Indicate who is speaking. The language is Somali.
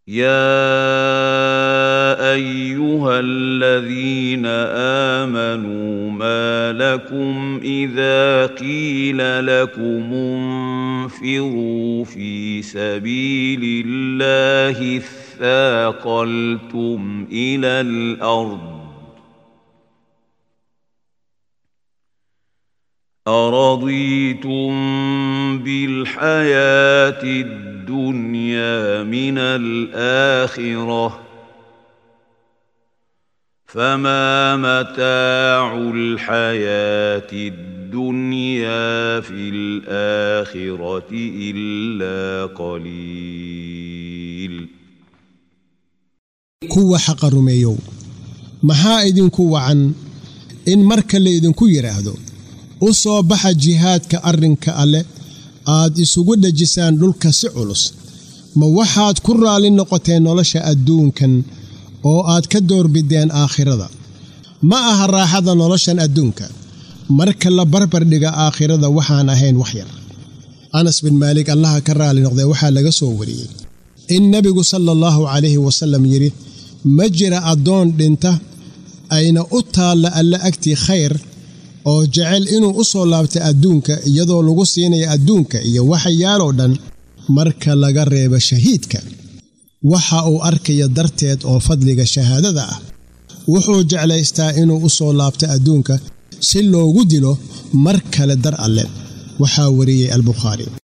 Speaker 1: يا ايها الذين امنوا ما لكم اذا قيل لكم انفروا في سبيل الله اثاقلتم الى الارض أرضيتم بالحياة الدنيا من الآخرة فما متاع الحياة الدنيا في الآخرة إلا قليل
Speaker 2: kuwa xaqa rumeeyow maxaa idinku wacan in marka laydinku yidhaahdo u soo baxa jihaadka arrinka alleh aad isugu dhejisaan dhulka si culus ma waxaad ku raalli noqoteen nolosha adduunkan oo aad ka doorbideen aakhirada ma aha raaxada noloshan adduunka marka la barbardhiga aakhirada waxaan ahayn wax yar anas bin maalik allaha ka raalli noqdee waxaa laga soo wariyey in nebigu sala allahu calayhi wasallam yidhi ma jira addoon dhinta ayna u taalla alle agtii khayr oo jecel inuu u soo laabta adduunka iyadoo lagu siinaya adduunka iyo waxayaaloo dhan marka laga reebo shahiidka waxa uu arkaya darteed oo fadliga shahaadada ah wuxuu jeclaystaa inuu u soo laabto adduunka si loogu dilo mar kale dar alle waxaa wariyey albukhaari